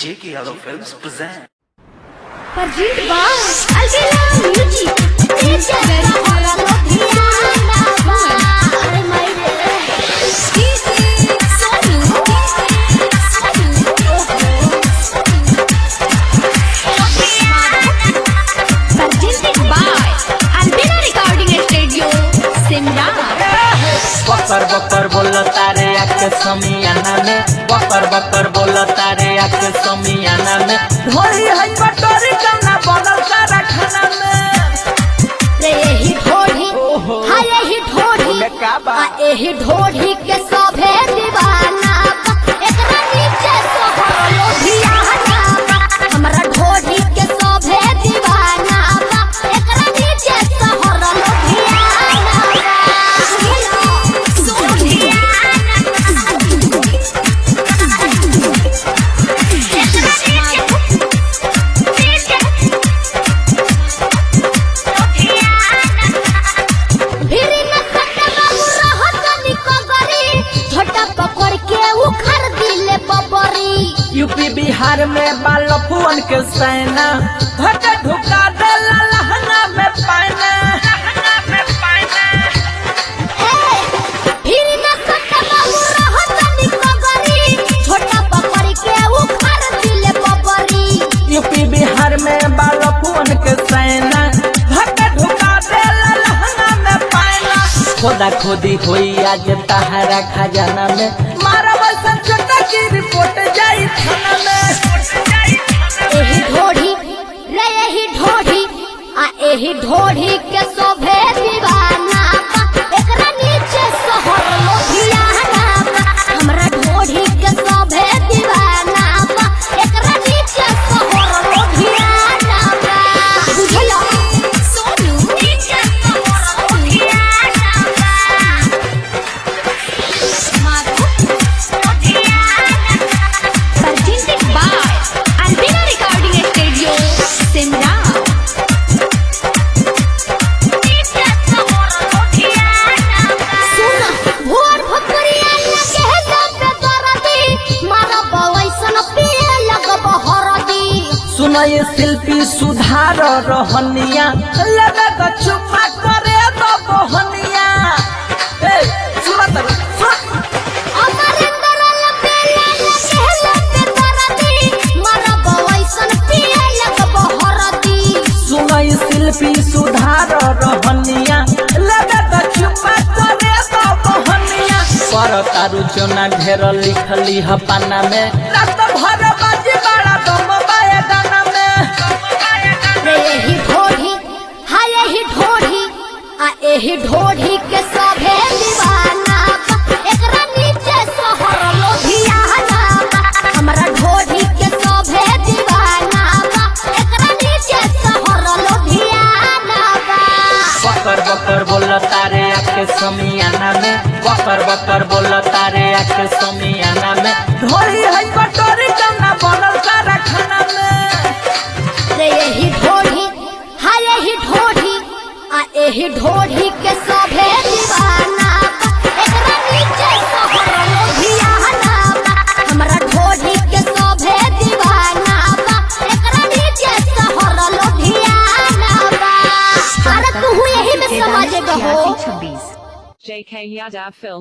J.K. Yadav Films present. Perjit Bas Albela Music Teacher Dari Orang Lobiana Are my Sonu Perjit by Albela Recording Studio Simla बकर बकर बोल तारे आके समियाना में बकर बकर बोल तारे आके समियाना में ढोली है कटोरी कना बनल सारा खाना में रे यही ढोढ़ी ओहो। हाँ यही ढोढ़ी ओमे का बा? आ एही ढोढ़ी के सभे दीवाना बा। एकरा नीचे सोहर लोभियाना बा। हमरा ढोढ़ी के सभे दीवाना बा। एकरा नीचे सोहर लोभियाना बा। भिरी न कटे बाबू रहत निको गरी झोटा पकड़ के उखड़ दिले बबरी यूपी बिहार में बाल फुअन के सेना धक ढुका दे लहंगा में पाना लहंगा में पाना भिरी न कटे बाबू रहत निको गरी झोटा पकड़ के उखड़ दिले बबरी यूपी बिहार में बाल फुअन के सेना धक ढुका दे लहंगा में पाना खोदा खोदी होई आज तहारा खजाना में मारा वैसा छोटा की रिपोर्ट जाई थाना में एही ढोढ़ी रे एही ढोढ़ी आ एही ढोढ़ी के शोभे दीवाना बा। एकरा नीचे सोहर लोभियाना बा। हमरा ढोढ़ी के शोभे दीवाना बा। एकरा नीचे सोहर लोभियाना बा। बुझलो? सोनू नीचे सोहर लोभियाना बा। माधु लोभियाना Presented by Albina Recording Studio, Simla. सुना, भोर भोकरिया लगे है दबे दरदी, मारा बवैसन पिए लगब हरदी। सुनय शिल्पी सुधार रहनिया लगा तो चुपा करे तो बहनिया ए सुना तर सुन अमरिंदर लपेला लगे है दबे दरदी, मारा बवैसन पिए लगब हरदी। सुनय शिल्पी सुधार रहनिया लगा तो चुपा करे तो बहनिया पर तारु चोना ढेर लिखली ह पाना में रात भर बाजी बड़ा दम बाए गाना में रे यही ढोढ़ी हाँ यही ढोढ़ी आ यही ढोढ़ी के सभे दीवाना बा। एकरा नीचे सोहर लोभियाना बा। हमरा ढोढ़ी के सभे दीवाना बा। एकरा नीचे सोहर लोभियाना बा। बकर बकर बोल तारे आके समियाना में बकर बकर बोल तारे आके समियाना में ढोली है कटोरी कना बनल सारा खाना में रे यही ढोढ़ी हाँ यही ढोढ़ी आ यही ढोढ़ी के सभे दीवाना बा। एकरा नीचे सोहर लोभियाना बा। हमरा ढोढ़ी के सभे दीवाना बा। एकरा नीचे सोहर लोभियाना बा। अरे तू यही में समझ गहो JK Yadav Film